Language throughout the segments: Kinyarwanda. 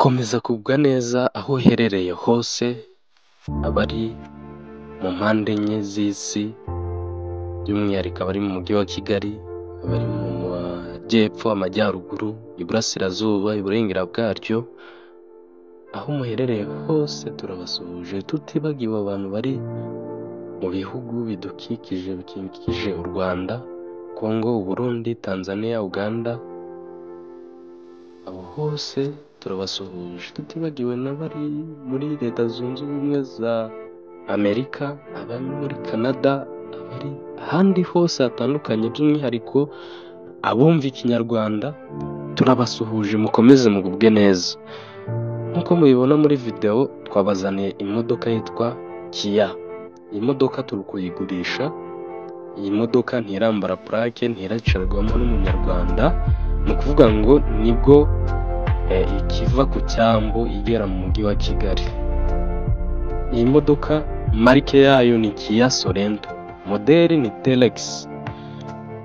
Komeza kugubwa neza aho uherereye hose, abari mu mpande enye z'isi, by'umwihariko abari mu mujyi wa Kigali, abari mu majyepfo, amajyaruguru, iburasirazuba, iburengera bwaryo, aho muherereye hose turabasuhuje, tutibagiwe abantu bari mu bihugu bidukikije, bikikije u Rwanda, Kongo, Uburundi, Tanzaniya, Uganda, abo hose turabasuhuje, tutibagiwe n'abari muri leta zunze ubumwe za Amerika, abari muri Canada, abari ahandi hose hatandukanye, by'umwihariko abumva ikinyarwanda, turabasuhuje mukomeze mugubwe neza, nk'uko mubibona muri videwo twabazaniye imodoka yitwa kiya, iyi modoka turi kuyigurisha, iyi modoka ntirambara purake, ntiracarwamo n'umunyarwanda, ni ukuvuga ngo nibwo ikiva ku cyambu igera mu mujyi wa Kigali, iyi modoka marike yayo ni kiya sorento, moderi ni teregisi,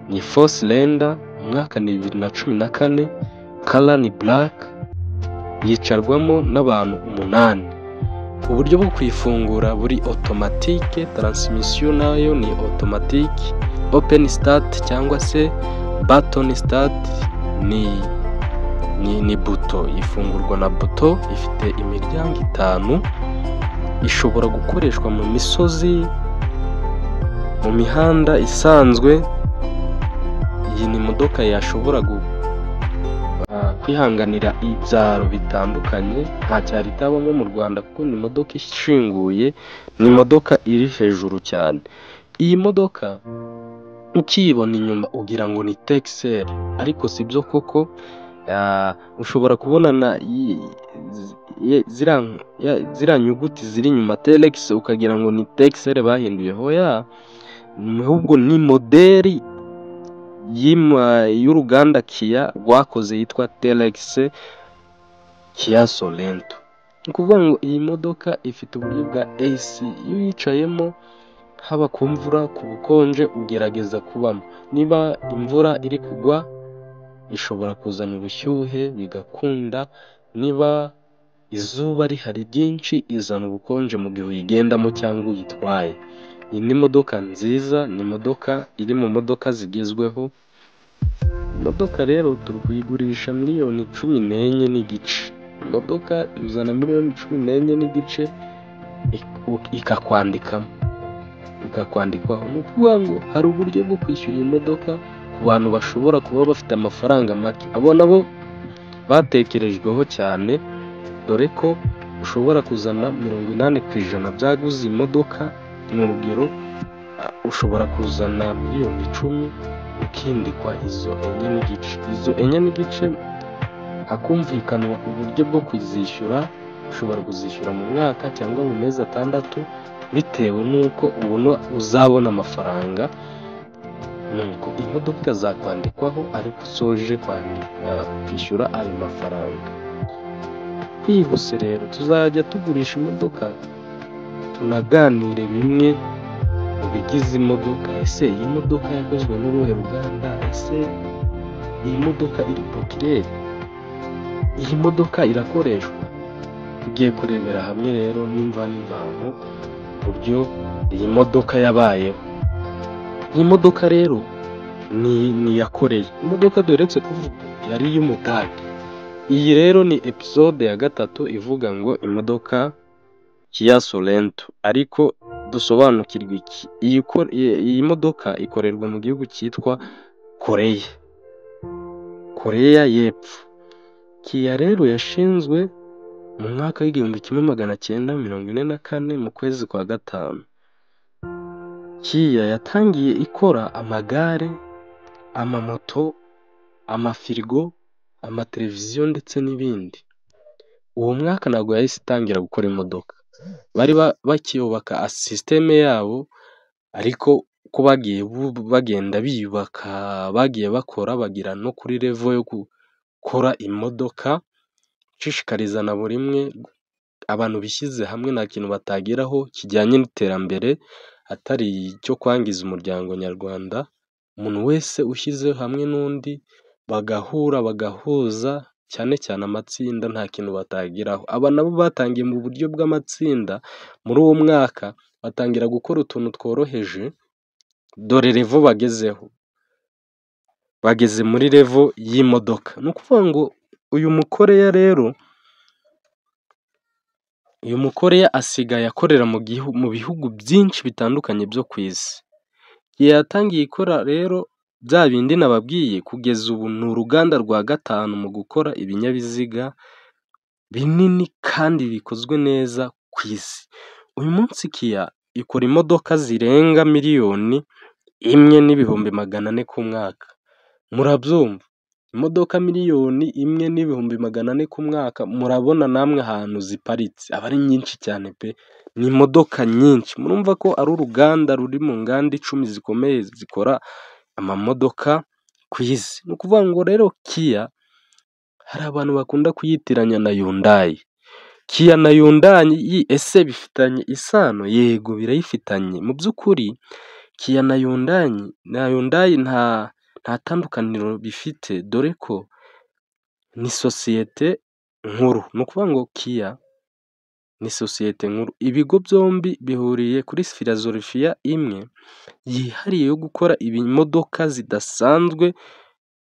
ni fo sirenda, umwaka ni bibiri na cumi na kane, kara ni buraka, yicarwamo n'abantu umunani, uburyo bwo kuyifungura buri otomatike, taransimisiyo nayo ni otomatike, openi sitati cyangwa se batoni sitati ni ni buto, ifungurwa na buto, ifite imiryango itanu, ishobora gukoreshwa mu misozi, mu mihanda isanzwe, iyi ni imodoka yashobora kwihanganira ibyaro bitandukanye, nta cyaro itabamo mu Rwanda kuko ni imodoka ishinguye, ni imodoka iri hejuru cyane, iyi modoka ukiyibona inyuma ugira ngo ni tekiseri, ariko si byo koko, ushobora kubona ziriya nyuguti ziri inyuma teregisi ukagira ngo ni tekiseri bahinduye, hoya ahubwo ni moderi y'uruganda kiya rwakoze yitwa teregisi kiya sorento, ni ukuvuga ngo iyi modoka ifite uburyo bwa esi, iyo uyicayemo haba ku mvura, ku bukonje ugerageza kubamo, niba imvura iri kugwa ishobora kuzana ubushyuhe bigakunda, niba izuba rihari ryinshi izana ubukonje mu gihe uyigendamo cyangwa uyitwaye, iyi ni imodoka nziza, ni imodoka iri mu modoka zigezweho, imodoka rero turi kuyigurisha miliyoni cumi n'enye n'igice, imodoka uzana miliyoni cumi n'enye n'igice ikakwandikamo, ikakwandikwaho, ni ukuvuga ngo hari uburyo bwo kwishyura iyi modoka ku bantu bashobora kuba bafite amafaranga make, abo nabo batekerejweho cyane, dore ko ushobora kuzana mirongo inani ku ijana byaguze iyi modoka, ni urugero ushobora kuzana miliyoni icumi ukindikwa izo enye n'igice, izo enye n'igice hakumvikanwa uburyo bwo kuzishyura, ushobora kuzishyura mu mwaka cyangwa mu mezi atandatu, bitewe n'uko ubona uzabona amafaranga, nuko imodoka ikazakwandikwaho ariko usoje kwishyura ayo mafaranga, twihuse rero tuzajya tugurisha imodoka tunaganire bimwe mu bigize imodoka, ese iyi modoka yakozwe n'uruhe ruganda, ese iyi modoka iri pokireri, iyi modoka irakoreshwa, tugiye kurebera hamwe rero nimba n'imvano uburyo iyi modoka yabayeho, iyi modoka rero ni iya Koreya, imodoka duheretse kuvuga yari iy'Umudage, iyi rero ni episode ya gatatu ivuga ngo imodoka kiya sorento, ariko dusobanukirwe iki, iyi modoka ikorerwa mu gihugu cyitwa Koreya, Koreya y'Epfo, kiya rero yashinzwe mu mwaka w'igihumbi kimwe magana cyenda mirongo ine na kane mu kwezi kwa gatanu, kiya yatangiye ikora amagare, amamoto, amafirigo, amateleviziyo ndetse n'ibindi, uwo mwaka ntabwo yahise itangira gukora imodoka, bari bakiyubaka sisiteme yabo, ariko uko bagiye bagenda biyubaka, bagiye bakora bagera no kuri revo yo gukora imodoka, nshishikariza na buri umwe abantu bishyize hamwe nta kintu batageraho kijyanye n'iterambere, atari icyo kwangiza umuryango nyarwanda, umuntu wese ushyize hamwe n'undi bagahura bagahuza. cyane cyane amatsinda nta kintu batageraho, aba nabo batangiye mu buryo bw'amatsinda muri uwo mwaka batangira gukora utuntu tworoheje dore revo bagezeho, bageze muri revo y'imodoka, ni ukuvuga ngo uyu mukoreya rero, uyu mukoreya asigaye akorera mu bihugu byinshi bitandukanye byo ku isi, igihe yatangiye ikora rero bya bindi nababwiye kugeza ubu ni uruganda rwa gatanu mu gukora ibinyabiziga binini kandi bikozwe neza ku isi, uyu munsi kiya ikora imodoka zirenga miliyoni imwe n'ibihumbi magana ane ku mwaka, murabyumva imodoka miliyoni imwe n'ibihumbi magana ane ku mwaka murabona namwe ahantu ziparitse aba ari nyinshi cyane pe, ni imodoka nyinshi murumva ko ari uruganda ruri mu nganda icumi zikomeye zikora amamodoka ku isi, ni ukuvuga ngo rero kiya hari abantu bakunda kuyitiranya na yundayi, kiya na yundayi ese bifitanye isano? Yego birayifitanye mu by'ukuri kiya na yundayi na yundayi nta nta tandukaniro bifite dore ko ni sosiyete nkuru, ni ukuvuga ngo kiya ni sosiyete nkuru, ibigo byombi bihuriye kuri filozofiya imwe yihariye yo gukora imodoka zidasanzwe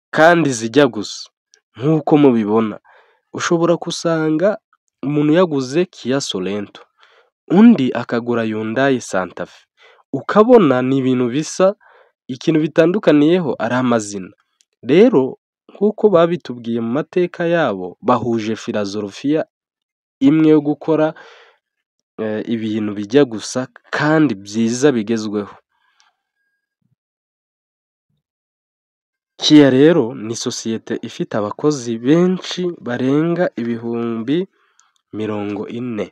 kandi zijya gusa nk'uko mubibona, ushobora gusanga umuntu yaguze kiya sorento undi akagura yundayi santafe, ukabona ni ibintu bisa ikintu bitandukaniyeho ari amazina, rero nk'uko babitubwiye mu mateka yabo bahuje filozofiya imwe yo gukora ibintu bijya gusa kandi byiza bigezweho, kiya rero ni sosiyete ifite abakozi benshi barenga ibihumbi mirongo ine,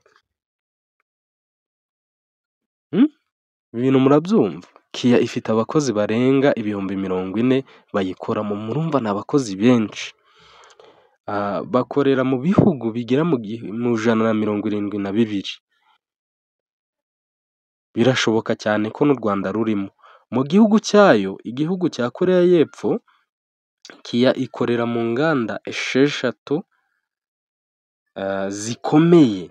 ibintu murabyumva kiya ifite abakozi barenga ibihumbi mirongo ine bayikoramo, murumva ni abakozi benshi bakorera mu bihugu bigera mu ijana na mirongo irindwi na bibiri, birashoboka cyane ko n'u Rwanda rurimo, mu gihugu cyayo igihugu cya Koreya y'Epfo kiya ikorera mu nganda esheshatu zikomeye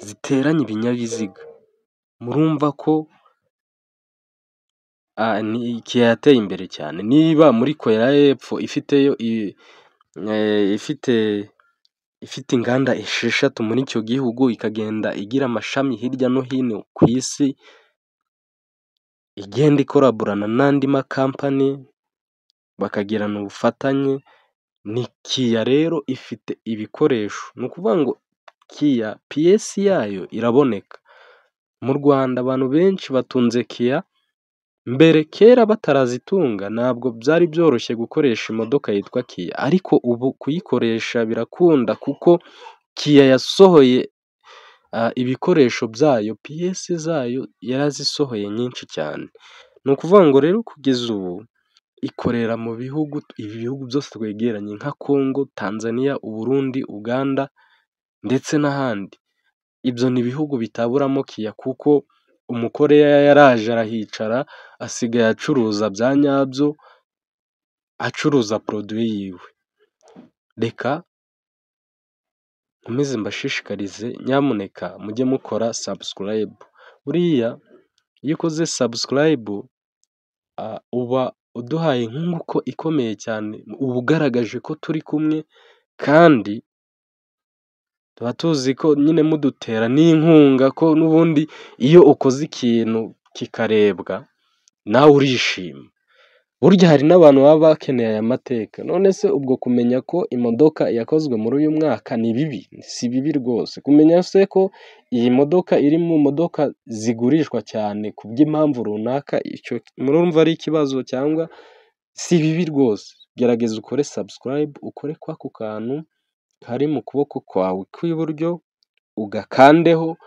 ziteranya ibinyabiziga, murumva ko kiya yateye imbere cyane, niba muri Koreya y'Epfo ifiteyo ifite ifite inganda esheshatu muri icyo gihugu ikagenda igira amashami hirya no hino ku isi, igenda ikoraborana n'andi makampani bakagirana ubufatanye, ni kiya rero ifite ibikoresho, ni ukuvuga ngo kiya piyesi yayo iraboneka, mu Rwanda abantu benshi batunze kiya, mbere kera batarazitunga ntabwo byari byoroshye gukoresha imodoka yitwa kiya, ariko ubu kuyikoresha birakunda kuko kiya yasohoye ibikoresho byayo piyesi zayo yarazisohoye nyinshi cyane, ni ukuvuga ngo rero kugeza ubu ikorera mu bihugu ibi bihugu byose twegeranye nka Kongo, Tanzania, Uburundi, Uganda ndetse n'ahandi, ibyo ni ibihugu bitaburamo kiya kuko umukoreya yaraje arahicara asigaye acuruza bya nyabyo, acuruza poroduwi yiwe, reka nkomeze mbashishikarize nyamuneka mujye mukora sabusikarayibu, buriya iyo ukoze sabusikarayibu uba uduhaye inkunguko ikomeye cyane, uba ugaragaje ko turi kumwe kandi tuba tuzi ko nyine mudutera n'inkunga ko n'ubundi iyo ukoze ikintu kikarebwa nawe urishima, burya hari n'abantu baba bakeneye aya mateka, none se ubwo kumenya ko imodoka yakozwe muri uyu mwaka ni bibi? Si bibi rwose, kumenya se ko iyi modoka iri mu modoka zigurishwa cyane ku bw'impamvu runaka, icyo murumva ari ikibazo cyangwa si bibi rwose, gerageza ukore sabusikarayibu, ukore kw'ako kantu kari mu kuboko kwawe kw'iburyo ugakandeho,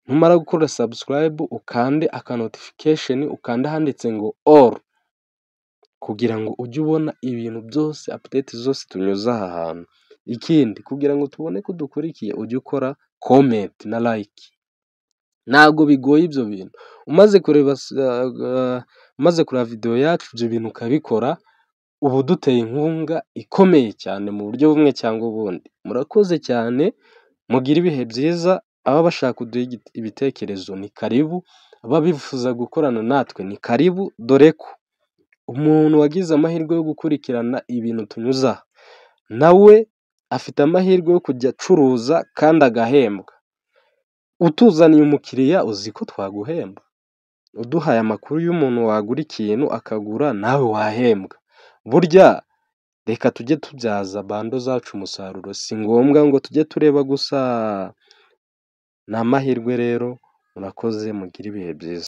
numara gukora sabusikarayibu ukande akanotifikasheni, ukande ahanditse ngo oru kugira ngo ujye ubona ibintu byose, apudeti zose tunyuze aha hantu, ikindi kugira ngo tubone ko udukurikiye ujye ukora komenti na layike, ntabwo bigoye ibyo bintu, umaze kureba umaze kureba videwo yacu ibyo bintu ukabikora. ubu duteye inkunga ikomeye cyane mu buryo bumwe cyangwa ubundi, murakoze cyane mugire ibihe byiza, ababa bashaka kuduha ibitekerezo ni karibu, ababifuza gukorana natwe ni karibu, dore ko umuntu wagize amahirwe yo gukurikirana ibintu tunyuza aha, nawe afite amahirwe yo kujya acuruza kandi agahembwa, utuzaniye umukiriya uzi ko twaguhemba, uduhaye amakuru y'umuntu wagura ikintu akagura nawe wahembwa, burya reka tujye tubyaza bando zacu umusaruro, si ngombwa ngo tujye tureba gusa, ni amahirwe rero murakoze mugire ibihe byiza.